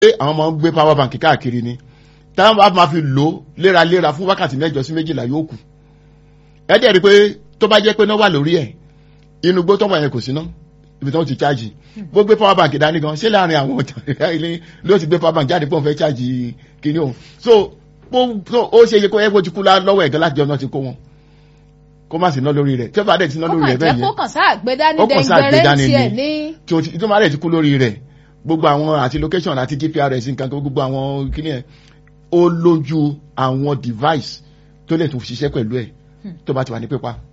àwọn ọmọ ń gbé power bank káàkiri ni táwọn bá máa fi lò ó léraléra fún wákàtí mẹ́jọ sí méjìlá yóò kù ẹ dẹ̀ rí i pé tó bá jẹ́ pé náà wà lórí ẹ̀ inú gbó tọ́mọ yẹn kò sí ná ibi tí wọ́n ti chájì bó gbé power bank dání gan ṣé láàrin àwọn ọ̀tàn ilé ló ti gbé power bank jáde pé òun fẹ́ chájì kíní òun so ó ṣe yẹ kó ẹ bó ti kú lọ́wọ́ ẹ̀gán láti ọ̀nà ti kó wọn kó má sí ná lórí rẹ̀ tí ó bá dẹ̀ ti ná lórí rẹ̀ bẹ́ẹ̀ yẹn ó kàn sáà gbé dání ó kàn sáà gbé dẹ́ngbẹ̀rẹ́ dání tiẹ̀ ni ní. tí o ti tó má dẹ̀ ti kú lórí rẹ̀ gbogbo àwọn àti location àti gprs nǹkan kan gbogbo àwọn kíní ẹ̀ ó lójú àwọn device tó lè tún ṣiṣẹ́ pẹ̀lú ẹ̀ tó bá ti wà ní pípa